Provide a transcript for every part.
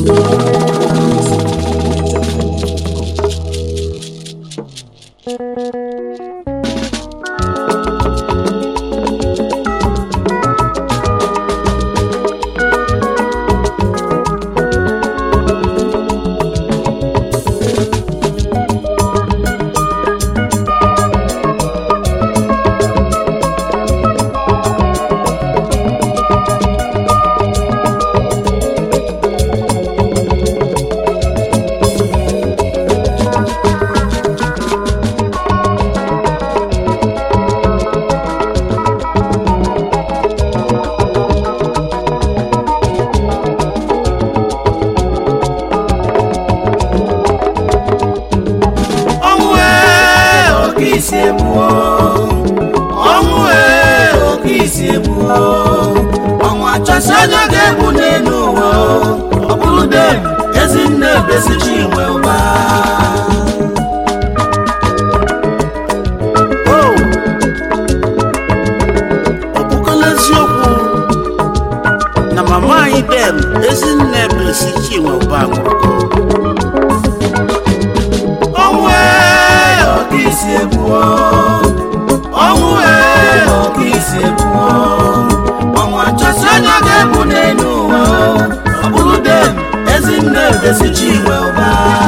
ọnwụ ee oke isi egbuo ọnwụ ee oke isi egbuo ọnwụ achọsi onye ga-egbu n'elu ụwa ọ bụrụ dem ezinne besichi nwe ụba o ọ bụkọla eziokwu na mama anyị dem ezinne besi chinwe ụba nwụrụgo ọnwụ ee oke isi egbuo ọnwụ ee oke isi egbuo ọnwụ achọsi onye ga-egbu n'elu ụwa ọ bụrụ dem ezinne besichi nwe ụba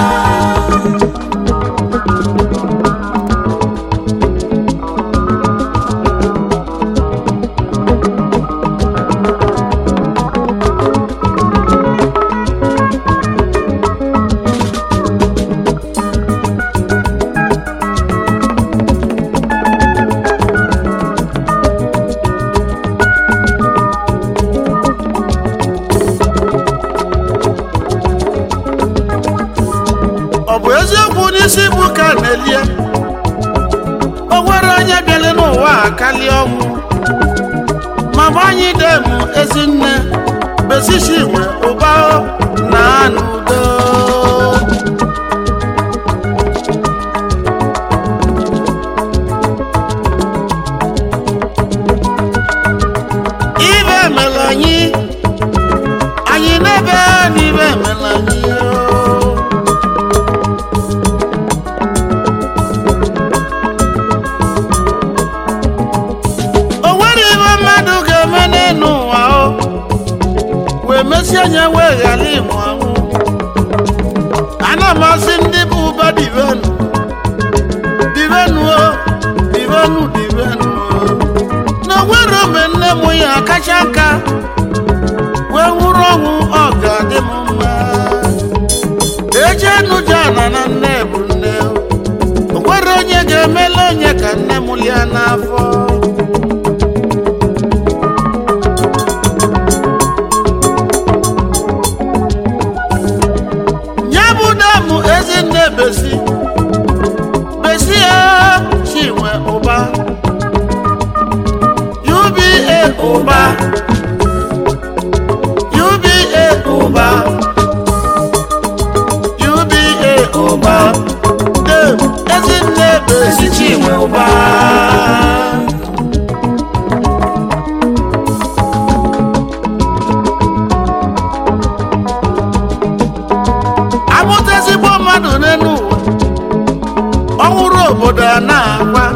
ọ bụ eziokwu n'isi bụ ka a na-elie o nwere onye bịara n'ụwa a kalie ọnwụ mama anyị dem ezinne besichi nwe ụba na n'udo ibe emela anyị anyị n'ebe n'ibe emela anyị oo. o nwere ibe mmadụ ga-eme n'elu ụwa o wee mesie anya wee ghara ịmụ amụ ana m asị ndị bụ ụba divenu divenu o divenu divenu o na nwere ome nne m ya akacha nka wee nwụrụ ọnwụ ọ ga-adị m mma ejenu jana na nne bụ nne o nwere onye ga-emela onye ka nne m lia n'afọ ya bụ damụ ezinne besi besi ya chinwe ụba uba ụba uba ụba uba ụba dem ezinne besi chinwe ụba amụta ezigbo mmadụ n'elu ụwa ọhụrụ obodo a na-agwa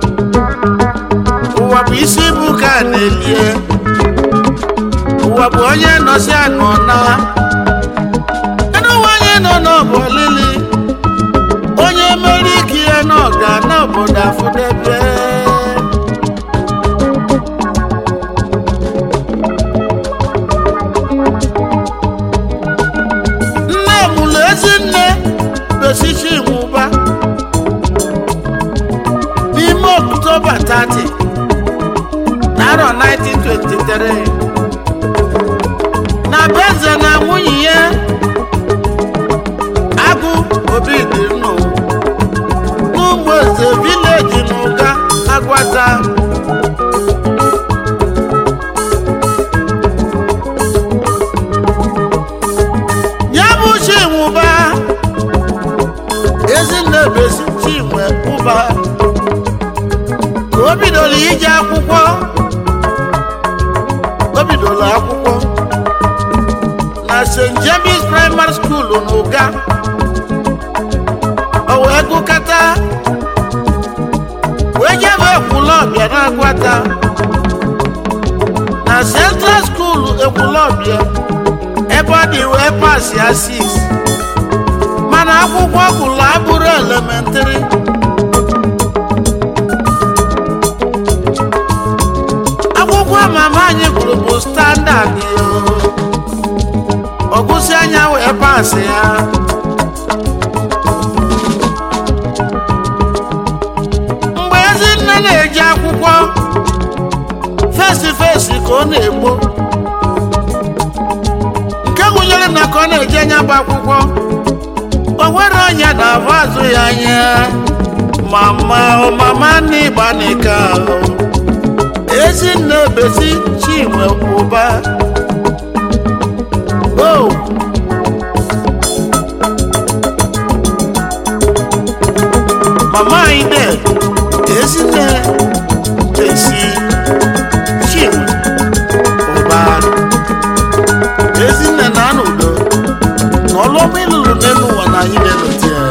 ụwa bụ isi bụ ka a na-elie ụwa bụ onye nọsi anọ na enu ụwa onye nọ n'ọbụ olili onye mere ike ya na ọga na obodo afụdebe nne mụrụ ezinne besichi nwụba n'ime oktoba 30 n'arọ 1923 na beze na nwunye ya agụ obi dị nnụ n'ụmụ eze vileji n'ụga agwata ya bụ chinwụba ezinne besi chinwe ụba ka o bidoro ije akwụkwọ o bidoro akwụkwọ na st james primary school n'ụga o wee gụkata wee jebe ekwulọbịa na-agwata na central school ekwulọbịa ebe ọ dị wee pas ya 6 mana akwụkwọ gụlụ abụrụ elementịrị akwụkwọ mama anyị gụrụ bụ standard ọgụsị anya wee pasị ya mgbe ezinne na-eji akwụkwọ fesi fesi ka ọ na-egbo nke gụnyere na ka ọ na-eji anya bụ akwụkwọ o nwere onye na-afụ azụ ya anya mama o mama n'ịgba n'ike ahụ ezinne besi chinwe ụba o mama anyị de ezinne besi chinwe ụba ezinne na-anọ udo na ọlụọma ịlụrụ n'elu ụwa na anyị na-elote ya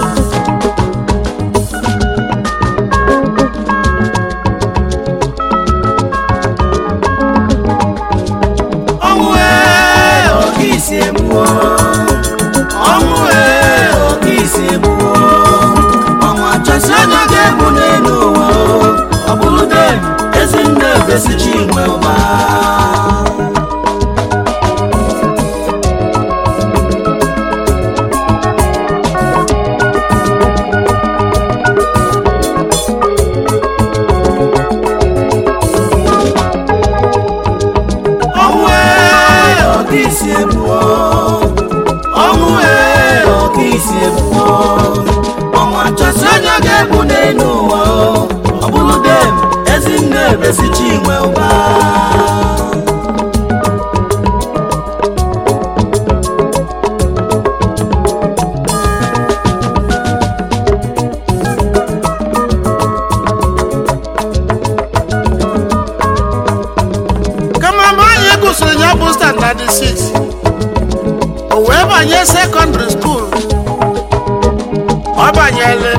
ọnwụ ee oke isi egbuo ọnwụ ee oke isi egbuo ọnwụ achọsi anya ga-egbu n'elu ụwa o. ọ bụrụ de ezinne ebesi chinwe ụba ọnwụ ee oke isi egbuo ọnwụ ee oke isi egbuo ọnwụ achọsi anya ga-egbu n'elu ụwa o. ọ bụrụ de ezinne ebesi chinwe ụba kama mgbe anyị gụsịrị ya bụ standard 6 o wee banye sekọndịrị skuul ọ banyere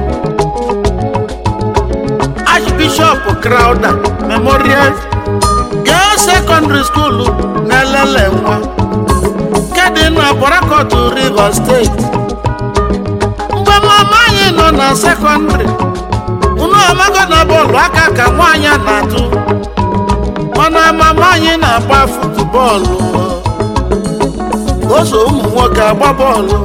archbishop crowder memorial girls secondary school na-elele nwa nke dị na Port Rivers steeti mgbe mama anyị nọ na sekọndịrị unu amago na bọọlụ aka ka nwaanyị a na-atụ mana mama anyị na-agba futubọọlụ o so ụmụ nwoke agba bọọlụ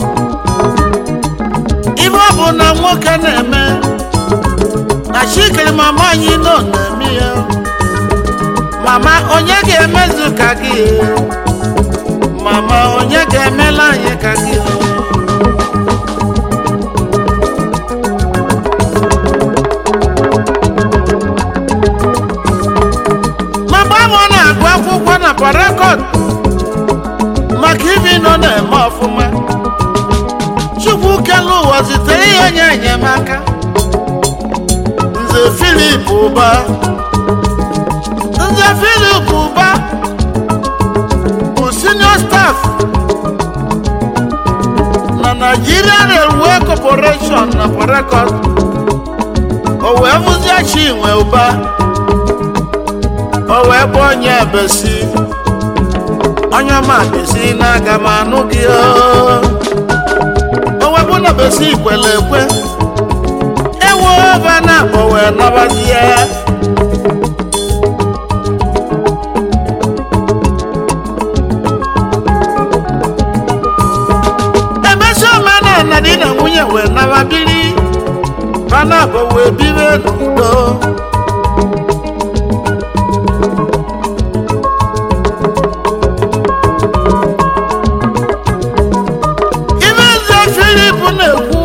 ife ọ bụ na nwoke na-eme na chikiri mama anyị nọ na-eme ya mama onye ga-emezu ka gị mama onye ga-emela anyị ka gị mama m na-agụ akwụkwọ na parakọt maka ibi nọ na-eme ọfụma chukwu kelu ụwa zitere ihe nye enyemaka nze filip ụba nze filip ụba bụ senior staff na nigeria railway corporation na parakọt o wee bụzie chinwe ụba o wee bụ onye besi onye ọma besi na-aga m anụ gị o o wee bụ na besi kwere ekwe ewu ebe na akpọ wee nabazie emesi omenala di na nwunye wee nababili bana abụ wee bibe n'udo ibe nze filip na-ekwu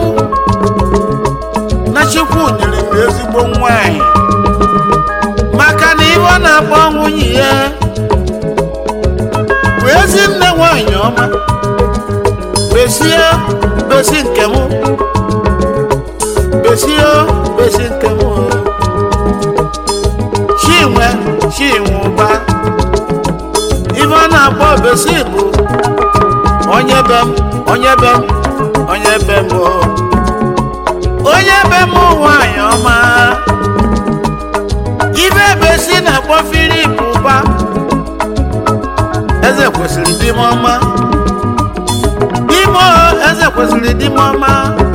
na chukwu nyere m ezigbo nwanyị maka na ibe ọ na-akpọ nwunye ya bụ ezi nne nwanyị ọma besie besi nke m besie besi nke m chinwe chinwe ụba ibe ọ na-akpọ besi bụ onye be m onye be m onye be m o. onye be m nwanyị ọma ibe ebe si na-akpọ filip ụba eze kwesịrị dị m ọma ime eze kwesịrị dị m ọma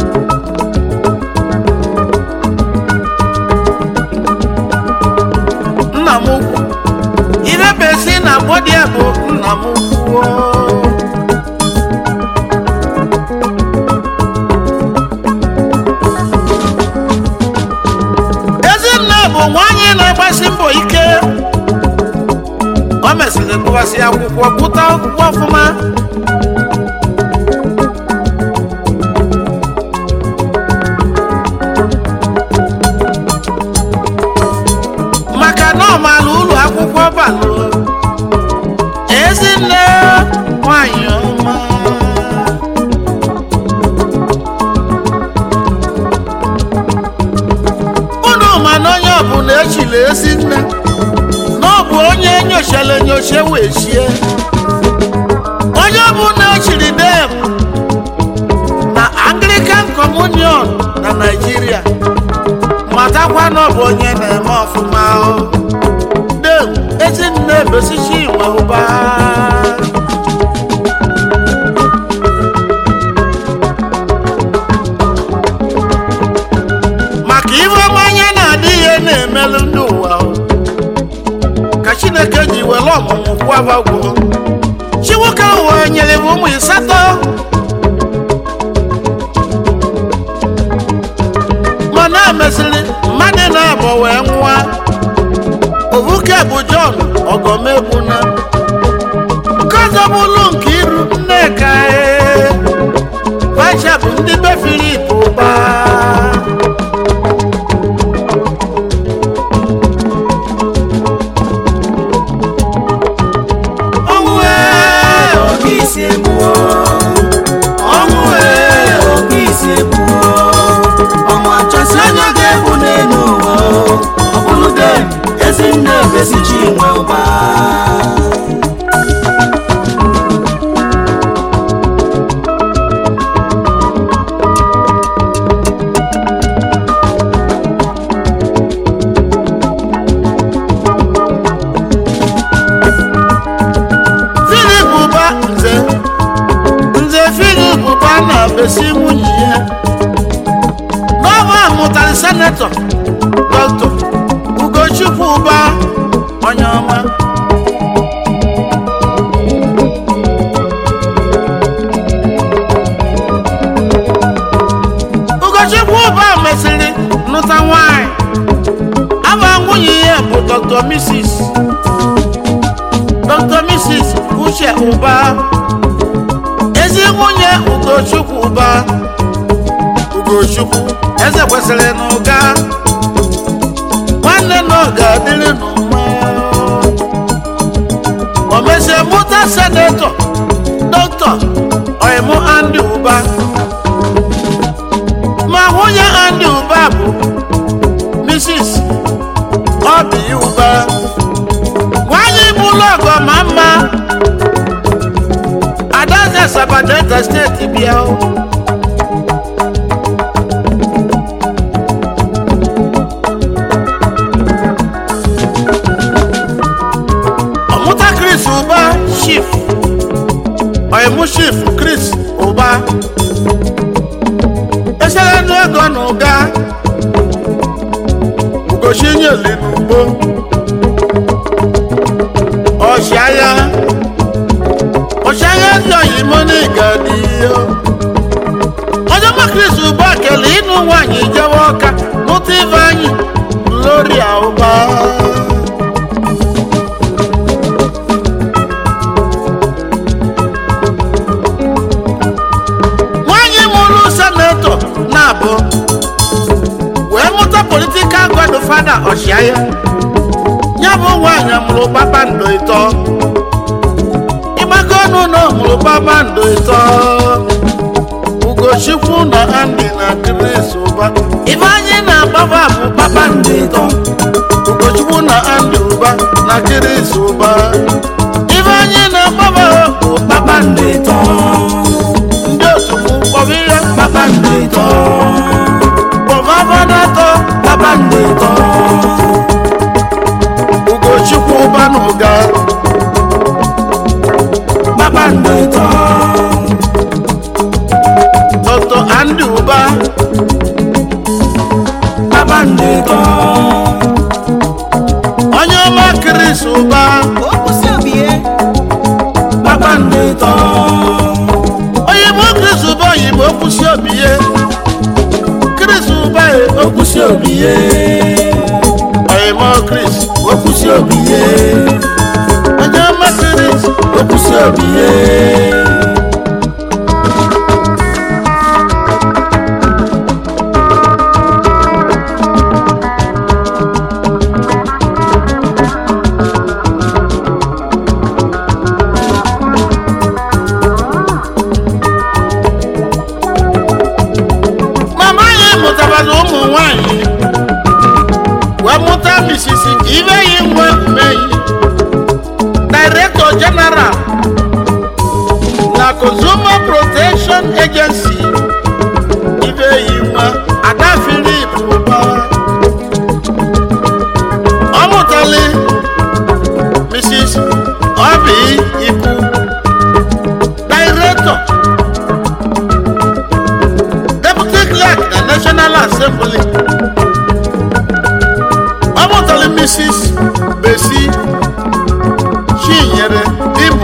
nna m ukwu ibe ebe si na-akpọ dị ya bụ nna m ukwu o. ezinne bụ nwanyị na-agbasi mbọ ike o mesịrị gụwasị akwụkwọ gụta akwụkwọ ọfụma maka na ọ maara ụlọ akwụkwọ balụ ezinne nwanyị ọma unu ma na onye ọbụla echiri ezi nne na ọ bụ onye nyochara enyocha wee chie onye ọbụla echiri dem na anglican communion na naijiria matakwa na ọ bụ onye na-eme ọfụma o dem ezinne besichi nwe ụba maka iwe mmanya na-adị ihe na-emelụ ndị ụwa o. ka chineke ji were ọmụmụ kwabagwo chiwoke ụwa nyere m ụmụ ịsatọ mana emesịrị mmadụ na-abọ wee nwa obuke bụ jọn ọgọmegbuna nke ọzọ bụlụ nke iru nneka ee. Bacha bụ ndị be Filip ụba ọnwụ ee oke isi egbuo ọnwụ ee oke isi egbuo ọnwụ achọsi onye ga-egbu n'elu ụwa ọ bụrụ de ezinne besichi nwe ụba Filip ụba nze nze Filip ụba na-abesi nwunye ya n'ọba mụtara senetọ dọkịta Ugochukwu ụba onye ọma Ugochukwu ụba mesịrị nụta nwanyị aba nwunye ya bụ dr mrs dr mrs uche ụba ezi nwunye ugochukwu ụba ugochukwu eze kwesịrị na ụga nwanne na ọ ga-adịrị n'ụma o mesie mụta senetọ dọkịta oimu andị ụba ma nwunye andị ụba bụ mrs obi ụba nwanyị bụ ụlọ ọgọ ma mma adaze sabadeta steeti bịa o. ọmụta chris ụba shif ọyịmụ shif chris ụba esere nụ ego na ụga ugochi nyeli n'ugbo ọ̀ṣáyá ọ̀ṣáyá ní ọ̀yìnbó ní ìgàdí yó. ọjọ́ mọ́kìrìsì bá kẹlẹ̀ inú wàyí jẹ́wọ́ ká mú tí fáyì lórí àwòbá. wáyé múlú sẹ́nẹ̀tọ̀ náà bọ̀ wẹ́ẹ́ mọ́tò politikal godfather ọ̀ṣáyá ya bụ nwaanyị mụrụ kpakpando ịtọ ịgbakọ ọnụ na ọ mụrụ kpakpando ịtọ ugochukwu na andị na kris ụba ibe anyị na-agbaba bụ kpakpando ịtọ ugochukwu na andị ụba na kris ụba ibe anyị na-agbaba bụ kpakpando ịtọ ụba okwusi obie kpakpando ịtọ oyibo kris ụba oyibo okwusi obi ye kris ụba ye okwusi obie oyibo kris okwusi obie onye ọma kris okwusi obie mama anyị mụtabara ụmụ nwanyị wee mụta misisi ibeyi nwe umeyi director general na consumer protection agency ibeyi nwa ada philip ụba ọ mụtali mrs obi ibu director deputy clerk na national assembly ọ mụtara mrs besi chinyere ibu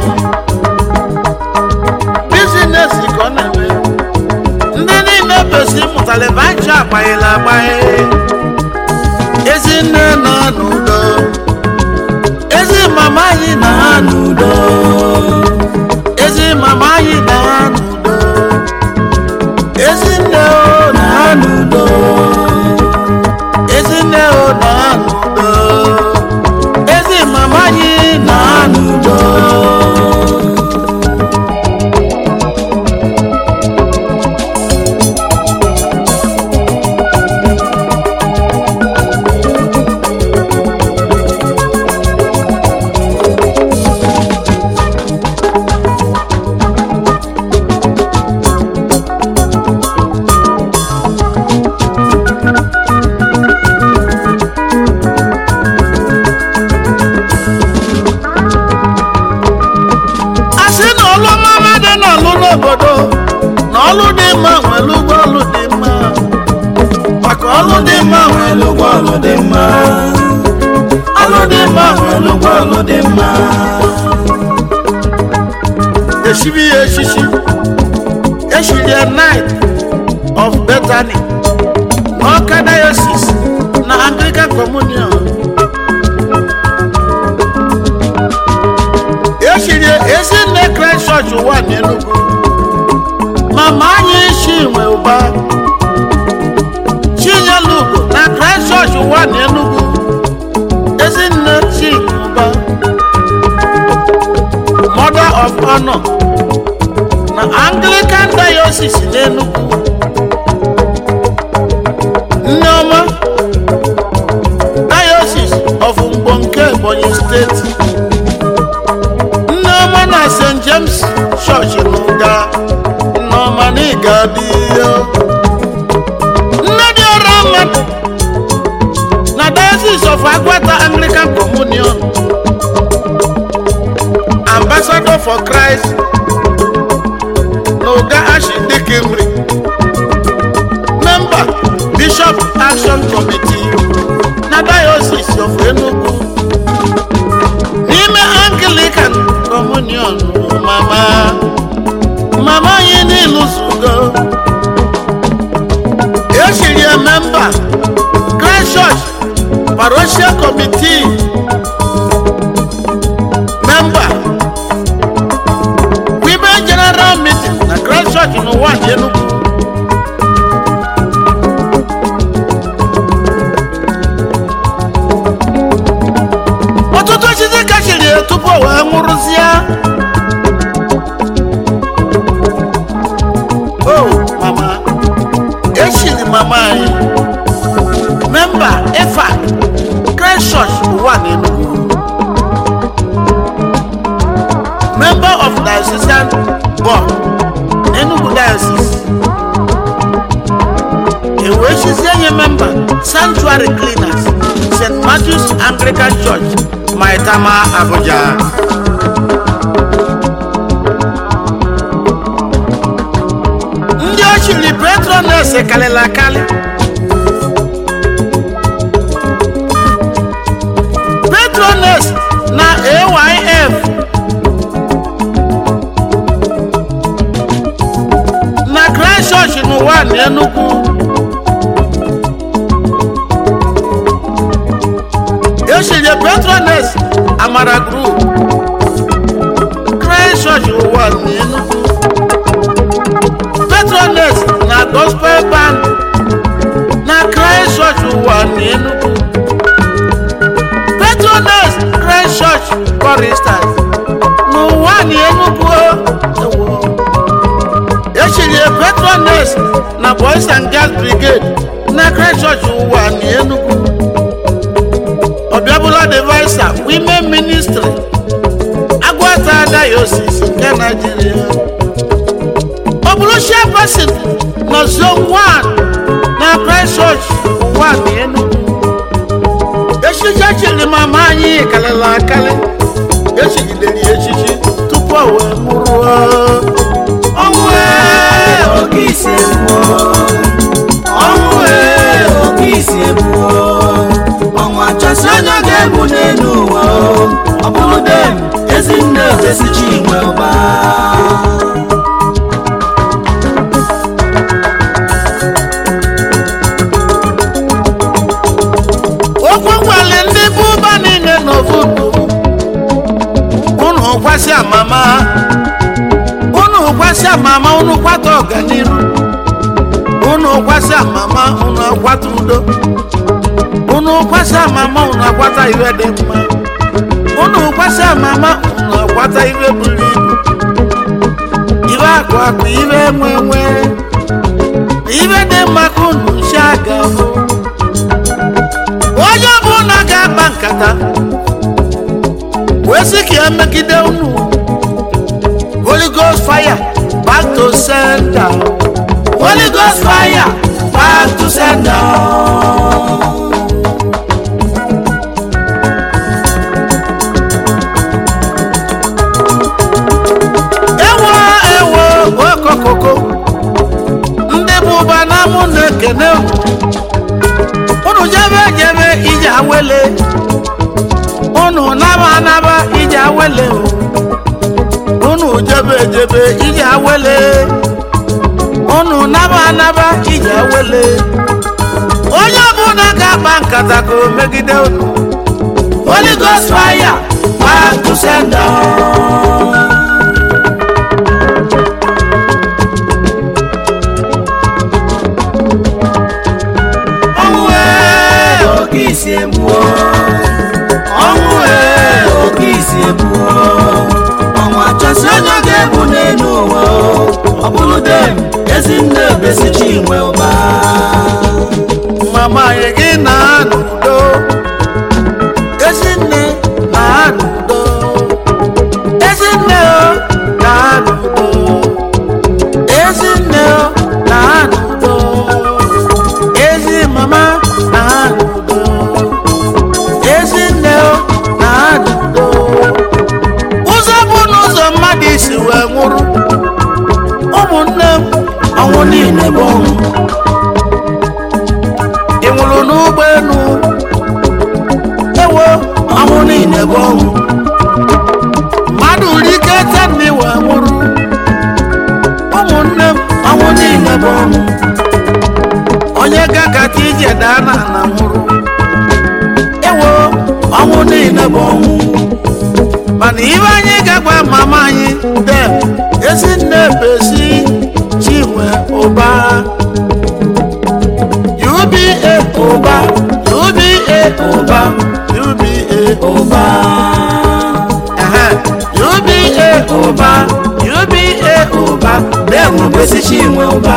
bizines ka ọ na-eme ndị niile besi mụtara ebe aja agbanyela agbanye ezinne nọ n'udo ezi mama anyị na ha n'udo ezi mama anyị na ha n'udo ezinne o na ha n'udo ezinne o na ha n'udo ezi mama anyị na ha n'udo asị na ọlụ mama dị n'ọlụ n'obodo na ọlụ dị mma nwere ụgwọ ọlụ dị mma maka ọlụ dị mma nwere nwere ụgwọ ọlụ dị mma ọlụ dị mma nwere ụgwọ ọlụ dị mma eshibi ya eshishi eshiri ya night of bethany n'ọka diocese na anglican communion eshiri ya ezinne christ church ụwa n'enugwu mama anyị chinwe ụba chinyelugo na christ church ụwa n'enugwu ezinne chinwe ụba mother of honor na anglican diocese n'enugwu nneọma diocese of mgbo nke ebonyi steeti nneọma na st james church n'ụga nneọma na ịga dị nne dị ọrụ mmadụ na diocese of agwata anglican communion ambassador for christ n'ụga ashidikimri member bishop action committee na diocese of enugu n'ime anglican communion mama mama anyị n'iluzugo echiri ya memba christ church parochial committee member women general meeting na christ church n'ụwa dị enugu ọtụtụ echichi ka chiri ya tupu o wee nwụrụzie o mama echiri mama anyị memba efa christ church ụwa na enugu member of diocesan board enugu diocese ewee chizie nye memba sanctuary cleaners st matthews anglican church maitama abuja ndị ochiri petrones kalịla akali petrones na ayf na christ church n'ụwa na enugwu esiri petrones amara group christ church ụwa na enugwu petrones na gospel band na christ church ụwa na enugwu petrones christ church choristers n'ụwa na enugwu ewo echiri petrones na boys and girls brigade na christ church ụwa na enugwu ọbịabụla devisa women ministry agwata diocese nke naijiria ọ bụrụ chairperson na zone 1 na christ church ụwa na enugwu echichi chiri mama anyị karịrị akarị echigidere ya echichi tupu o wee mụrụ ọnwụ ee oke isi egbuo ọnwụ ee oke isi egbuo ọnwụ achọsi onye ọ ga-egbu n'elu ụwa o. ọ bụrụ dem ezinne obesichi inwe ụba okwu gwali ndị bụ ụba niile n'ofu unu gwasị amama unu gwasị amama unu kwata ọganiru unu gwasị amama unu akwata udo unu gwasị amama unu akwata iwe dị mma unu gwasị amama unu akwata iwe buru ibu iwe akụ akụ iwe nwe nwe iwe dị mma ka unu si aga hụ onye ọbụla ga-akpa nkata wee sị ka emegide unu holy ghost fire back to sender holy ghost fire back to sender ewo ewo okokoko ndị bụ ụba na mụ na-ekene unu unu jebe jebe ije awele unu naba naba ije awele o. unu jebe jebe ije awele unu naba naba ije awele onye ọbụla ga-akpa nkata ka o megide unu holy ghost fire back to sender ọnwụ ee oke isi egbuo ọnwụ ee oke isi egbuo ọnwụ achọsi onye ọ ga-egbu n'elu ụwa o. ọ bụrụ dem ezinne obesichi inwe ụba mama anyị gị na n'udo ezinne na n'udo ezinne o na n'udo ezinne o na n'udo ezi mama na n'udo ezinne o na n'udo ụzọ bụ n'ụzọ mmadụ isi wee nwụrụ ụmụnne m ọnwụ niile bụ ọnwụ ị nwụrụ n'ụgbọelu ewo ọnwụ niile bụ ọnwụ mmadụ ri ike tenni wee nwụrụ ụmụnne m ọnwụ niile bụ ọnwụ onye gakata ije daa na ala nwụrụ ewo ọnwụ niile bụ ọnwụ mana ibe anyị gagwa mama anyị dem ezi nne besi chinwe ụba UBA ụba UBA ụba UBA ụba Ehe, UBA ụba UBA ụba dem obesichi inwe ụba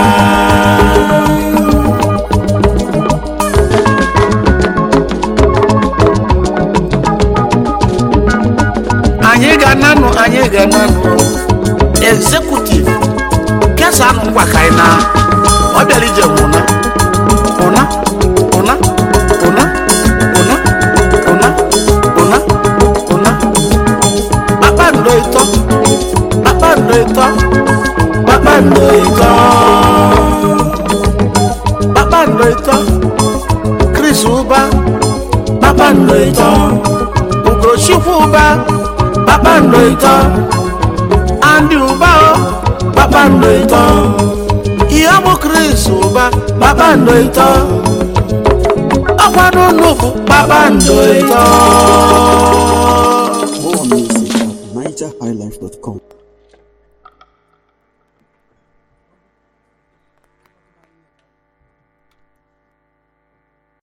anyị ga-ananụ anyị ga-ananụ executive kesanụ ngwa ka anyị na ọ bịara ije nwụna ụna ụna ụna ụna ụna ụna ụna kpakpando ịtọ kpakpando ịtọ kpakpando ịtọ kpakpando ịtọ Chris ụba kpakpando ịtọ ugo tochukwu ụba kpakpando ịtọ andị ụba o kpakpando ịtọ ihe bụ kris ụba kpakpando ịtọ ọkwanụ nnukwu kpakpando ịtọ More music at NigerHighlife.com.